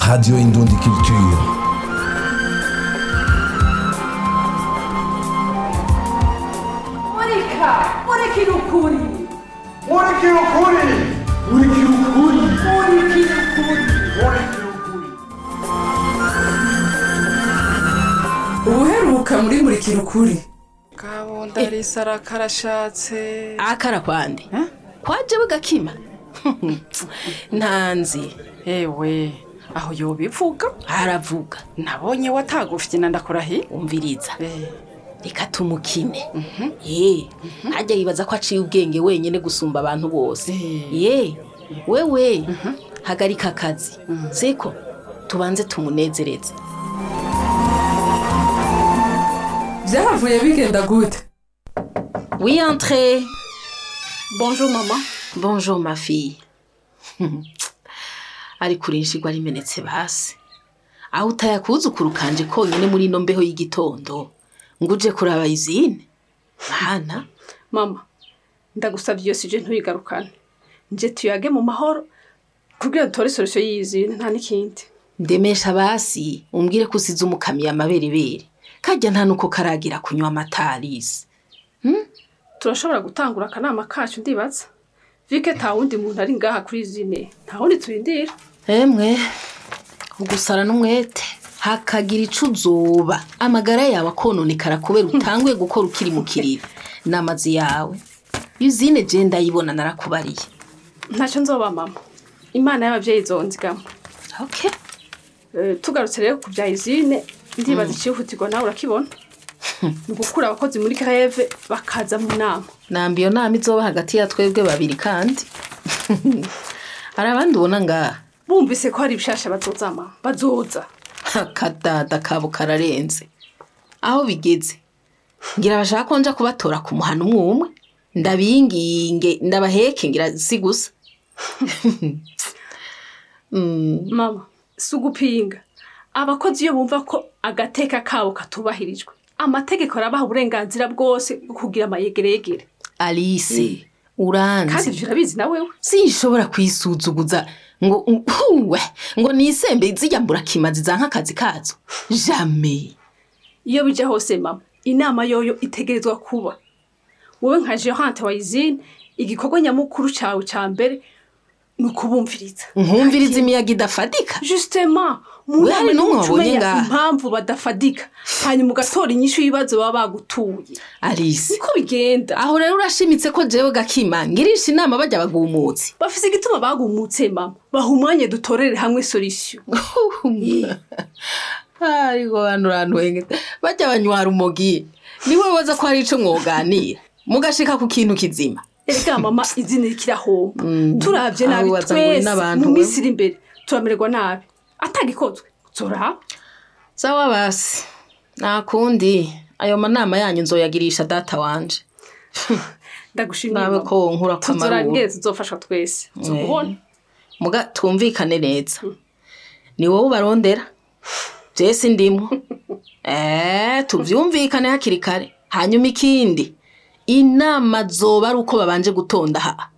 Radio Indundi Culture. Monica! Monica no Curi! Moleque loucura! Moleque loucura! Monica no Curi! Moleque loucura! Ubuheruka muri murikira ukuri kabunda risara karashatse akara kwande kwaje bugakima ntanzi ewe aho yobivuga aravuga nabonye watagufye ndakurahiye umviriza Eh, reka tumukine ye ntajya yibaza ko aciye ubwenge wenyine gusumba abantu bose Eh. ye wewe hagarika akazi siko tubanze tumunezereze byahavuye bigenda gute oui entre bonjour mama bonjour ma fille ariko urinshirwa rimenetse basi aho utayakuzukuru kanje konyine muri ino mbeho y'igitondo ngo uje kuraba izine hana mama ndagusabye iyo sije ntuyigarukane nje tuyage mu mahoro kugira dutore solution y'izine nta n'ikindi ndemesha basi umbwire ko usize umukamiye amaberebere kajya nta nuko karagira kunywa amatarisi turashobora gutangura akanama kacu ndibaza vike nta wundi muntu ari ngaha kuri izine nta wundi turindira emwe ugusara n'umwete hakagira ico uzoba amagara yawe akononekara kubera utanguye gukora ukiri mu kiriri n'amazi yawe yuzine je ndayibona narakubariye ntacyo nzoba mama imana y'ababyeyi izonzigama okay Eh, tugarutse rero ku bya izine ndibaza icihutirwa nawe urakibona ni ugukura abakozi muri greve bakaza mu nama namba iyo nama izoba hagati ya twebwe babiri kandi hari abandi ubona ngaha bumvise ko hari ibishasha bazoza mama bazoza akadada kabo kararenze aho bigeze ngira bashaka ko nja kubatora ku muhana umwe umwe ndabinginge ndabaheke ngira si gusa Mm, mama si ugupinga abakozi iyo bumva ko agateka kabo katubahirijwe amategeko arabaha uburenganzira bwose bwo kugira amayegeregere alice kandi uranzi ivyo urabizi na wewe sinshobora kwisuzuguza ngo uwe ngo nisembe zijya mburakimazi za nk'akazi kazo jamais iyo bija hose mama inama yoyo itegerezwa kuba wowe nka gerante wa izine igikorwa nyamukuru cawe ca mbere ni ukubumviriza nkumviriza imiyaga idafadika justement mu We nama hari n'umwe niho wabonye umenya ngaha? impamvu badafadika hanyuma ugatora inyishu y'ibibazo baba bagutuye alice niko bigenda aho rero urashimitse ko jewe gakima ngirisha inama bajya bagumutse bafise igituma bagumutse mama baha umwanya dutorere hamwe solution ariko hano hantu henge bajya banywara umugi niwe waza ko hari ico mwoganira mugashika ku kintu kizima erega mama izina rikirahomba turavye aho nabi waza ngo uri twese n'abantu mu we. minsi iri imbere turamererwa nabi atagikozwe zoraba sawa basi nta kundi ayo manama yanyu nzoyagirisha data wanje ndagushimiye nawe mama. ko nkura kwa tuzoraba maruru ingene tuzofashwa twese tuzobona muga twumvikane neza ni wowe ubarondera jesi ndimo eh tuvyumvikane hakiri kare hanyuma ikindi inama zoba ari uko babanje gutonda ha